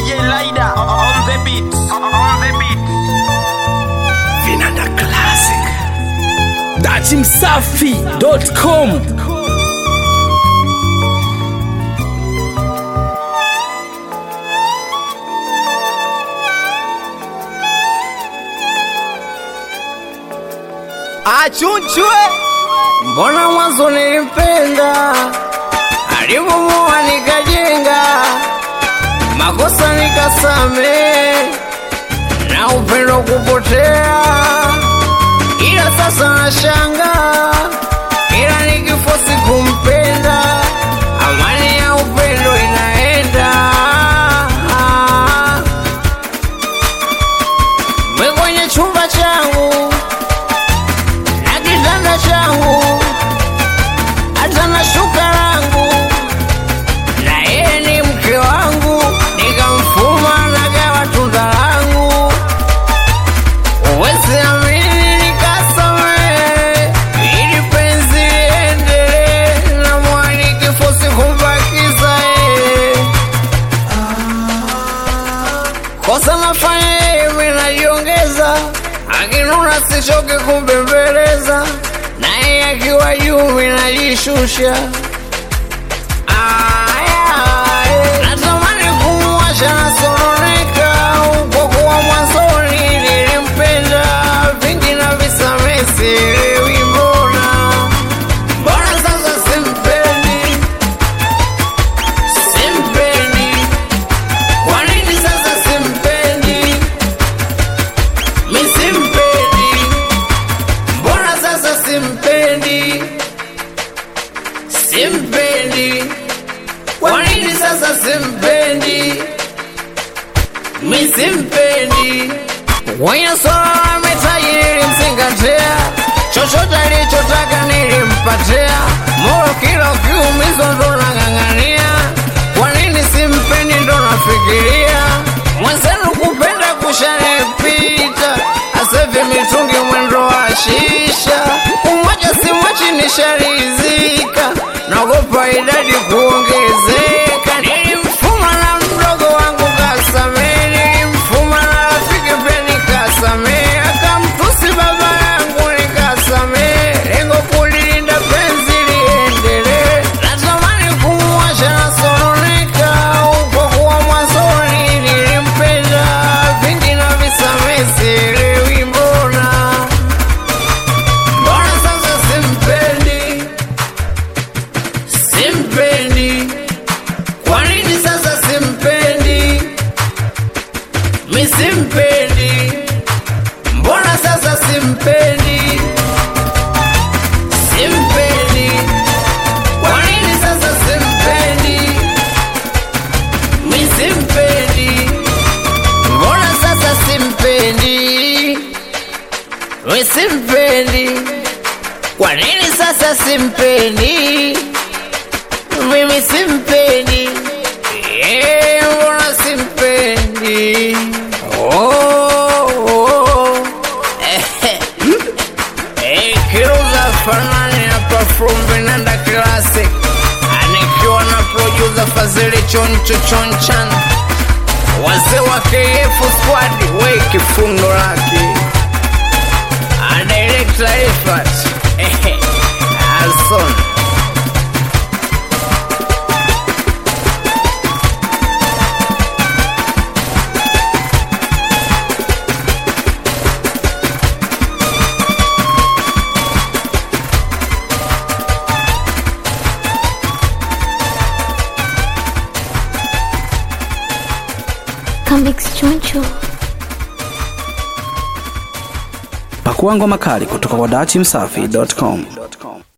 DJ Lida on the beat. On the beat. Vinanda Classic. Datimsafi.com Achunchwe. Mbona mwanzo nilimpenda, alipomoa nikajenga, makosa nikasame, na upendo kupotea, ila sasa nashanga, ila nikifosi kumpenda, amani ya upendo inaenda mwe kwenye chumba changu na kitanda changu hata na shuka langu na yeye ni mke wangu nikamfuma nagawa tunda langu uwezi amini nikasamehe ili penzi liendelee na mwani kifosi kumbakiza yeye kosa nafanya yeye mimi najiongeza akinuna sichoke kumbembeleza naye akiwa juu mimi najishusha Aya, natamani kumwacha nasononeka kwa kuwa mwanzoni nilimpenda vingi na visamehe sielewi mbona mbona sasa simpendi simpendi kwa nini sasa simpendi mi simpendi mbona sasa simpendi simpendi kwa nini sasa simpendi mi simpendi kwenye swala la mitaji nilimzingatia chochote alichotaka nilimpatia moyo kila ukiumizwa ndo nang'ang'ania kwa nini simpendi ndo nafikiria mwenzenu kupenda kushanipita asevi mitungi mwendo wa shisha umoja simwachi nisharizika naogopa idadi kuongezeka nilimfuma na mdogo wangu kasamee nilimfuma na rafiki pia nikasamee akamtusi baba yangu nikasamee lengo kulilinda penzi liendelee natamani kumwacha nasononeka kwa kuwa mwanzoni nilimpenda vingi na visamee sielewi mbona mbona sasa simpendi simpendi kwa nini sasa simpendi mi simpendi mbona sasa simpendi simpendi kwa nini sasa simpendi mi simpendi mbona sasa simpendi mi simpendi kwa nini sasa simpendi mimi simpendi Eh, mbona simpendi oh, oh. Eh, eh, kiruza fanani na perform vinanda classic anikiwa na producer fazili choncho chonchan wazee wa kf squad we kifundo lake adirekta ifat alson Comics Choncho. Pakua ngoma kali kutoka kwa datimsafi.com.